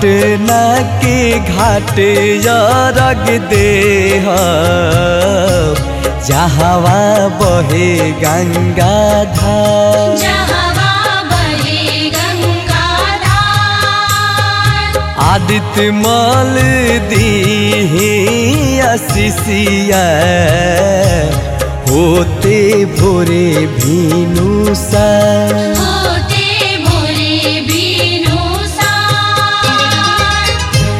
पटना के घाट रग दे जहवा बहे गंगा धार जहवा बहे गंगाधार आदित्य मल दी अशिषिया होते भोरे भीनु सा होते भोरे बीनु सार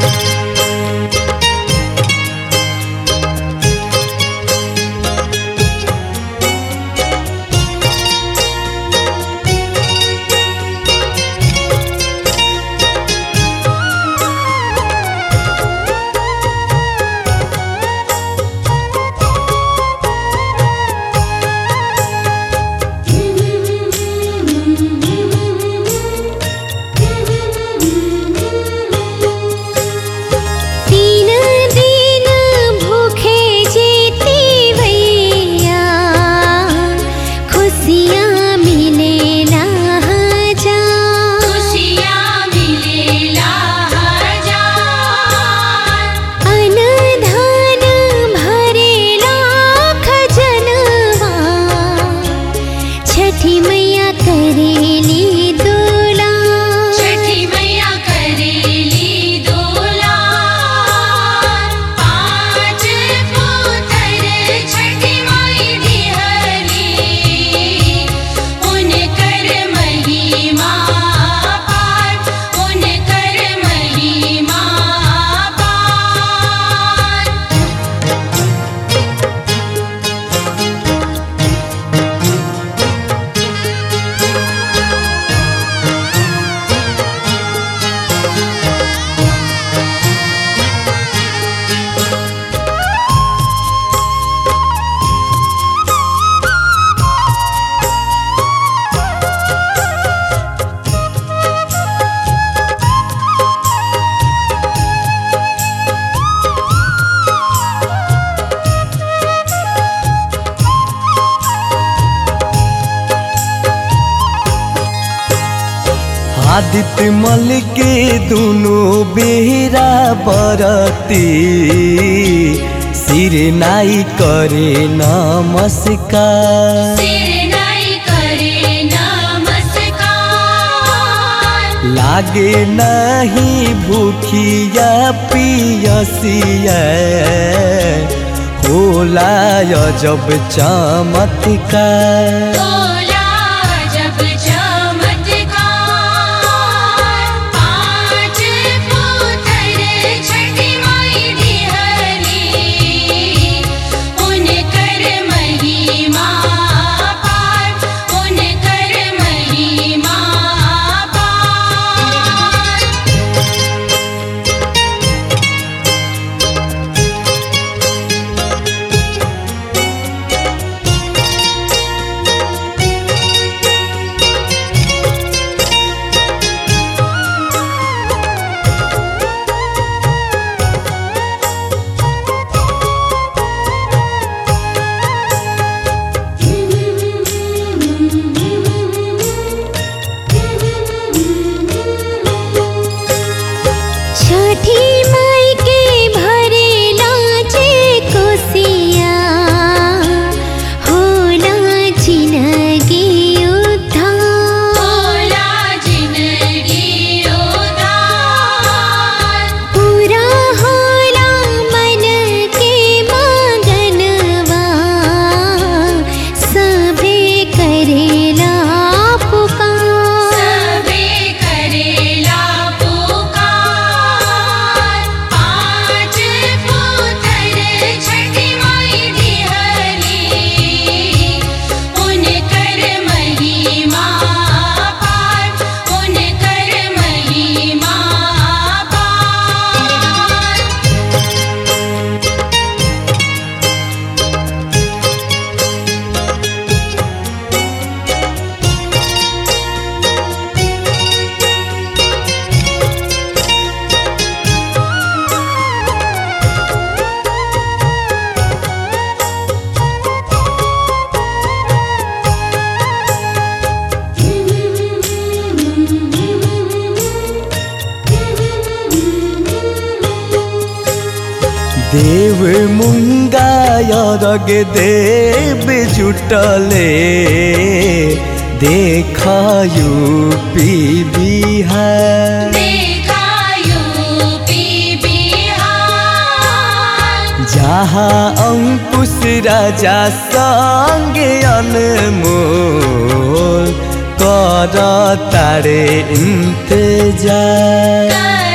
तीन दिन भूखे जीती भैया खुशियाँ मिले ना जा खुशियाँ मिलेला हजार अनधान भरेला खजनवा छठी मैया करेली दोला छठी मैया करेली दोलार पाँच पुत्र छठी माई दिहली उनकर महिमा पार उनकर महिमा पार आदित्य मल के दोनों बेहरा बरती सिर नाई करे नमस्कार सिर नाई करे नमस्कार लागे नहीं भूखिया पियसिया होला जब चमत्कार तोला जब चमत्कार पाँच पुत्र छठी माई दिहली उनकर महिमा पार उनकर महिमा पार तीन मुंगा यरग देव जुटले देखायु पी बिहार देखायु पी बिहार जहाँ अंकुश राजा संगे अनमोल कर तारे इंतजार कर